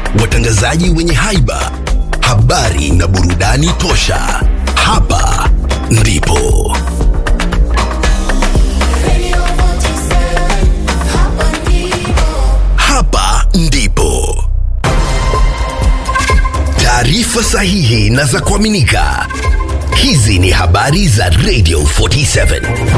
watangazaji wenye haiba, habari na burudani tosha. Hapa ndipo hapa ndipo taarifa sahihi na za kuaminika. Hizi ni habari za Radio 47.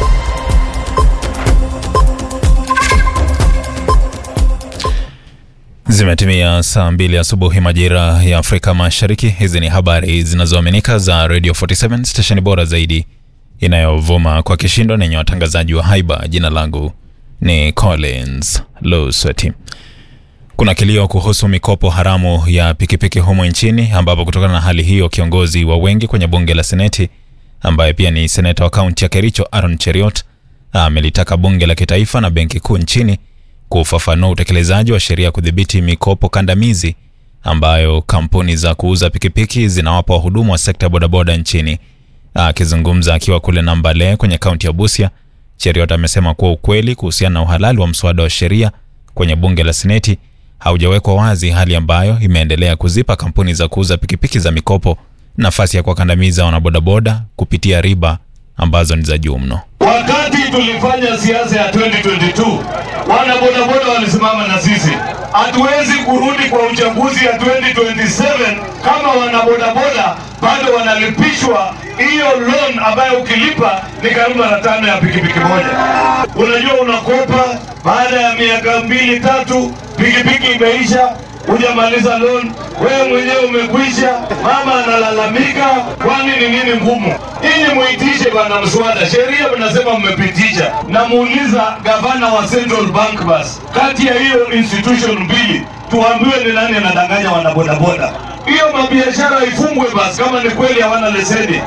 Zimetimia saa mbili asubuhi majira ya Afrika Mashariki. Hizi ni habari zinazoaminika za Radio 47 stesheni bora zaidi inayovuma kwa kishindo na yenye watangazaji wa haiba. Jina langu ni Collins Lusweti. Kuna kilio kuhusu mikopo haramu ya pikipiki humo nchini, ambapo kutokana na hali hiyo kiongozi wa wengi kwenye bunge la Seneti ambaye pia ni seneta wa kaunti ya Kericho Aaron Cheriot amelitaka bunge la kitaifa na benki kuu nchini kufafanua utekelezaji wa sheria ya kudhibiti mikopo kandamizi ambayo kampuni za kuuza pikipiki zinawapa wahudumu wa sekta ya bodaboda nchini. Akizungumza akiwa kule Nambale kwenye kaunti ya Busia, Cheriot amesema kuwa ukweli kuhusiana na uhalali wa mswada wa sheria kwenye bunge la Seneti haujawekwa wazi, hali ambayo imeendelea kuzipa kampuni za kuuza pikipiki za mikopo nafasi ya kuwakandamiza wanabodaboda kupitia riba ambazo ni za juu mno. Wakati tulifanya siasa ya 2022 wana bodaboda walisimama na sisi. Hatuwezi kurudi kwa uchaguzi ya 2027 kama wana bodaboda bado wanalipishwa hiyo loan ambayo ukilipa ni karibu mara tano ya pikipiki moja. Unajua, unakopa baada ya miaka mbili tatu, pikipiki imeisha, hujamaliza loan, wewe mwenyewe umekwisha, mama analalamika, kwani ni nini ngumu? Ili muitishe bana mswada, sheria mnasema mmepitisha, na muuliza gavana wa Central Bank basi, kati ya hiyo institution mbili tuambiwe ni nani anadanganya wanabodaboda. Hiyo mabiashara ifungwe basi, kama ni kweli hawana leseni.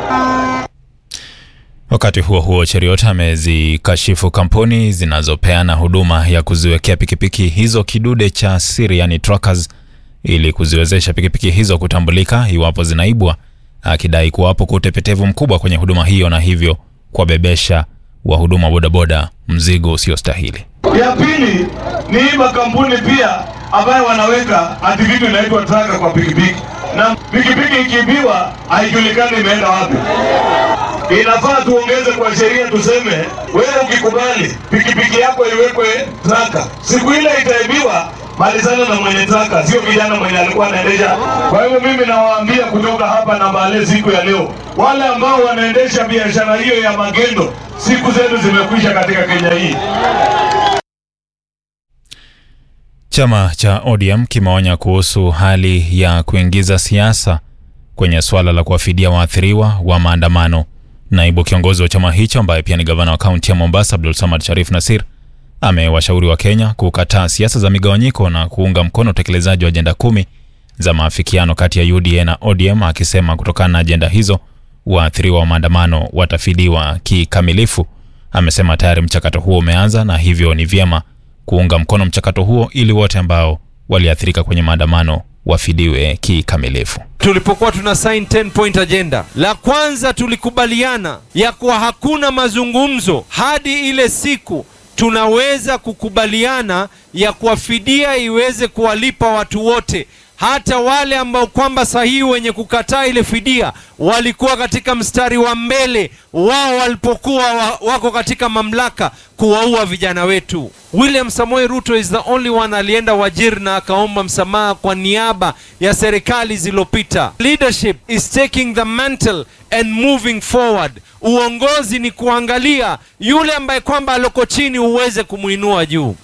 Wakati huo huo, Cheriot amezikashifu kampuni zinazopeana huduma ya kuziwekea pikipiki hizo kidude cha siri, yani trackers, ili kuziwezesha pikipiki hizo kutambulika iwapo zinaibwa, akidai kuwapo kwa utepetevu mkubwa kwenye huduma hiyo na hivyo kuwabebesha wahuduma bodaboda mzigo usiostahili. Ya pili ni hii makampuni pia ambayo wanaweka ati vitu inaitwa traka kwa pikipiki, na pikipiki ikiibiwa haijulikani imeenda wapi. Inafaa tuongeze kwa sheria, tuseme wewe ukikubali pikipiki yako iwekwe traka, siku ile itaibiwa, malizana na mwenye traka, sio kijana mwenye alikuwa anaendesha. Kwa hivyo mimi nawaambia kutoka hapa Nambale siku ya leo, wale ambao wanaendesha biashara hiyo ya magendo, siku zenu zimekwisha katika Kenya hii. Chama cha ODM kimeonya kuhusu hali ya kuingiza siasa kwenye suala la kuwafidia waathiriwa wa maandamano. Naibu kiongozi wa chama hicho ambaye pia ni gavana wa kaunti ya Mombasa, Abdul Samad Sharif Nasir, amewashauri wa Kenya kukataa siasa za migawanyiko na kuunga mkono utekelezaji wa ajenda kumi za maafikiano kati ya UDA na ODM, akisema kutokana na ajenda hizo waathiriwa wa maandamano watafidiwa kikamilifu. Amesema tayari mchakato huo umeanza na hivyo ni vyema kuunga mkono mchakato huo ili wote ambao waliathirika kwenye maandamano wafidiwe kikamilifu. Tulipokuwa tuna sign 10 point agenda, la kwanza tulikubaliana ya kuwa hakuna mazungumzo hadi ile siku tunaweza kukubaliana ya kuwa fidia iweze kuwalipa watu wote, hata wale ambao kwamba sahihi wenye kukataa ile fidia walikuwa katika mstari wa mbele wao walipokuwa wa, wako katika mamlaka kuwaua vijana wetu. William Samoei Ruto is the only one alienda Wajir na akaomba msamaha kwa niaba ya serikali zilizopita. Leadership is taking the mantle and moving forward. Uongozi ni kuangalia yule ambaye kwamba aloko chini uweze kumwinua juu.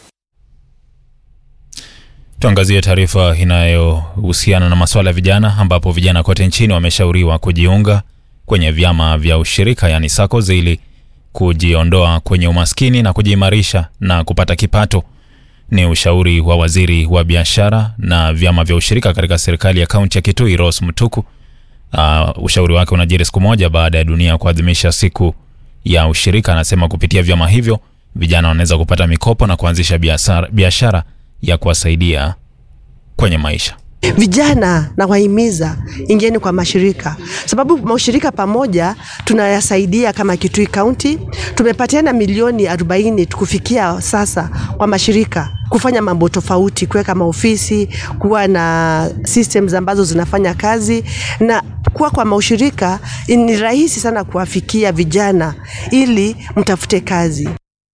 Tuangazie taarifa inayohusiana na masuala ya vijana, ambapo vijana kote nchini wameshauriwa kujiunga kwenye vyama vya ushirika, yani SACCOS, ili kujiondoa kwenye umaskini na kujiimarisha na kupata kipato. Ni ushauri wa waziri wa biashara na vyama vya ushirika katika serikali ya kaunti ya Kitui, Rose Mutuku. Uh, ushauri wake unajiri siku moja baada ya dunia kuadhimisha siku ya ushirika. Anasema kupitia vyama hivyo vijana wanaweza kupata mikopo na kuanzisha biashara biashara ya kuwasaidia kwenye maisha. Vijana nawahimiza ingieni kwa mashirika, sababu mashirika pamoja tunayasaidia. Kama Kitui County tumepatiana milioni 40 kufikia sasa kwa mashirika kufanya mambo tofauti, kuweka maofisi, kuwa na systems ambazo zinafanya kazi na kuwa kwa mashirika. Ni rahisi sana kuwafikia vijana ili mtafute kazi.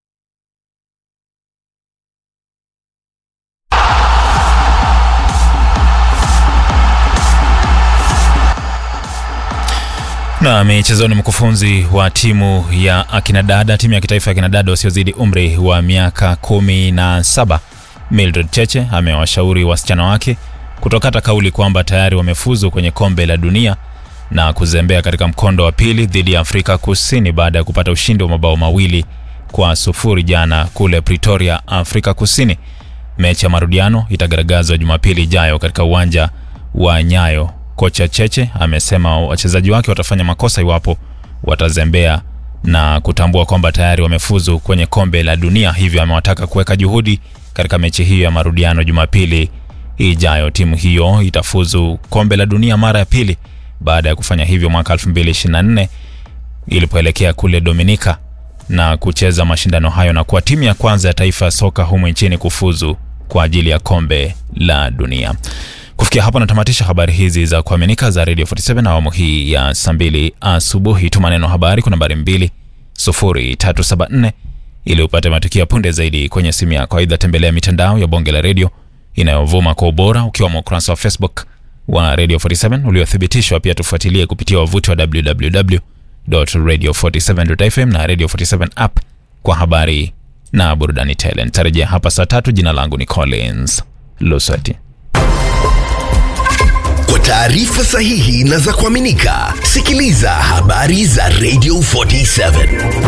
Na michezoni, mkufunzi wa timu ya akinadada timu ya kitaifa ya akinadada wasiozidi umri wa miaka kumi na saba Mildred Cheche amewashauri wasichana wake kutokata kauli kwamba tayari wamefuzu kwenye kombe la dunia na kuzembea katika mkondo wa pili dhidi ya Afrika Kusini baada ya kupata ushindi wa mabao mawili kwa sufuri jana kule Pretoria, Afrika Kusini. Mechi ya marudiano itagaragazwa Jumapili ijayo katika uwanja wa Nyayo. Kocha Cheche amesema wachezaji wake watafanya makosa iwapo watazembea na kutambua kwamba tayari wamefuzu kwenye kombe la dunia, hivyo amewataka kuweka juhudi katika mechi hiyo ya marudiano Jumapili ijayo. Timu hiyo itafuzu kombe la dunia mara ya pili baada ya kufanya hivyo mwaka 2024 ilipoelekea kule Dominika na kucheza mashindano hayo na kuwa timu ya kwanza ya taifa ya soka humu nchini kufuzu kwa ajili ya kombe la dunia. Kufikia hapo natamatisha habari hizi za kuaminika za Radio 47 awamu hii ya saa mbili asubuhi. Tuma neno habari kwa nambari 20374 ili upate matukio ya punde zaidi kwenye simu yako. Aidha, tembelea mitandao ya bonge la redio inayovuma kwa ubora ukiwemo ukurasa wa Facebook wa Radio 47 uliothibitishwa. Pia tufuatilie kupitia wavuti wa www.radio47.fm na Radio 47 app kwa habari na burudani tele. Nitarejea hapa saa tatu. Jina langu ni Collins Lusweti. Kwa taarifa sahihi na za kuaminika, sikiliza habari za Radio 47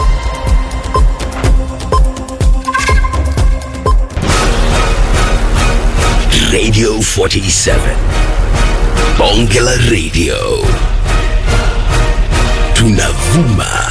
Radio 47 Bonge la Radio, tunavuma